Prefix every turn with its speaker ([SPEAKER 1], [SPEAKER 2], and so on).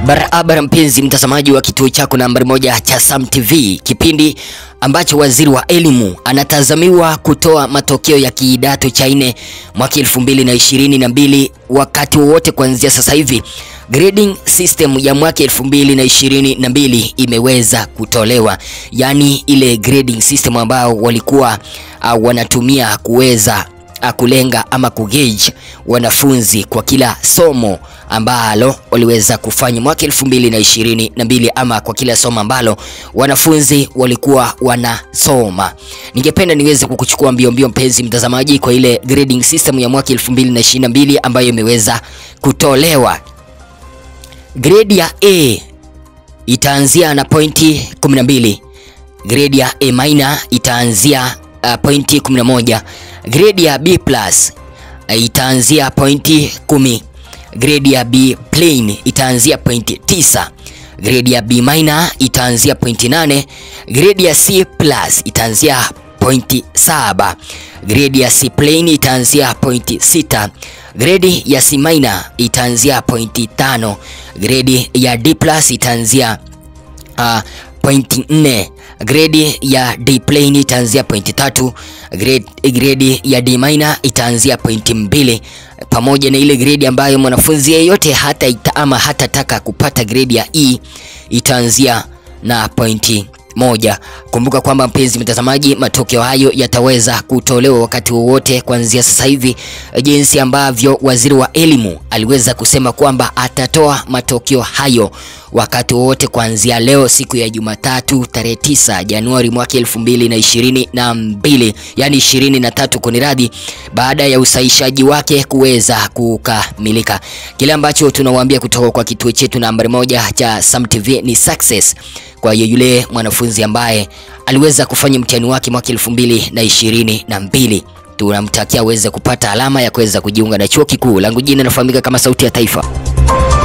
[SPEAKER 1] Barabara mpenzi mtazamaji wa kituo chako nambari moja cha Sam TV, kipindi ambacho waziri wa elimu anatazamiwa kutoa matokeo ya kidato cha nne mwaka elfu mbili na ishirini na mbili wakati wowote kuanzia sasa hivi. Grading system ya mwaka elfu mbili na ishirini na mbili imeweza kutolewa, yaani ile grading system ambao walikuwa uh, wanatumia kuweza uh, kulenga ama kugauge wanafunzi kwa kila somo ambalo waliweza kufanya mwaka elfu mbili na ishirini na mbili ama kwa kila somo ambalo wanafunzi walikuwa wanasoma. Ningependa niweze kukuchukua mbio mbio, mpenzi mtazamaji, kwa ile grading system ya mwaka elfu mbili na ishirini na mbili ambayo imeweza kutolewa. Grade ya A itaanzia na pointi 12. Grade ya A minor itaanzia uh, pointi 11. Grade ya B plus uh, itaanzia pointi 10. Grade ya B plain itaanzia pointi 9. Grade ya B minor itaanzia pointi 8. Grade ya C plus itaanzia pointi 7. Grade ya C plain itaanzia pointi 6. Grade ya C minor itaanzia pointi 5. Grade ya D plus itaanzia uh, pointi 4. Grade ya D plain itaanzia pointi tatu. Grade, grade ya D minor itaanzia pointi mbili pamoja na ile grade ambayo mwanafunzi yeyote hata ita, ama hatataka kupata grade ya E itaanzia na pointi moja. Kumbuka kwamba mpenzi mtazamaji, matokeo hayo yataweza kutolewa wakati wowote kuanzia sasa hivi, jinsi ambavyo waziri wa elimu aliweza kusema kwamba atatoa matokeo hayo wakati wowote kuanzia leo siku ya Jumatatu tarehe 9 Januari mwaka elfu mbili na ishirini na mbili yani ishirini na tatu kuniradhi, baada ya usahishaji wake kuweza kukamilika. Kile ambacho tunawaambia kutoka kwa kituo chetu nambari moja cha Sam TV ni success kwa yule mwanafunzi ambaye aliweza kufanya mtihani wake mwaka elfu mbili na ishirini na mbili. Tunamtakia aweze kupata alama ya kuweza kujiunga na chuo kikuu. Langu jina nafahamika kama Sauti ya Taifa.